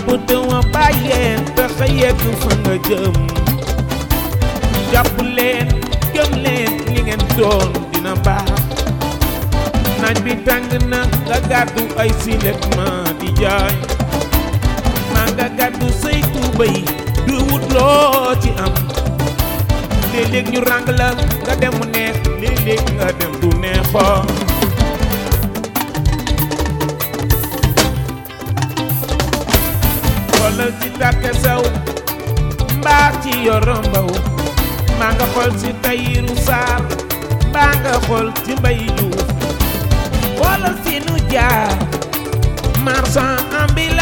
topp te wa bàyyeen fexe yegg fa nga jëm jàpp leen gëm leen li ngeen doon dina baax naaj bi tàng na nga gàddu ay silet ma di jaay maa nga gàddu say tuubay du wut loo ci am léeg-léeg ñu ràng la nga dem mu neex léeg-léeg nga dem du neexoo xoolal ci tàkke sew mbaa ci yoro mbaw maa nga xool ci tayiru saar mbaa nga xool ci mbay juuf xoolal fi nu jaar marchand ambulant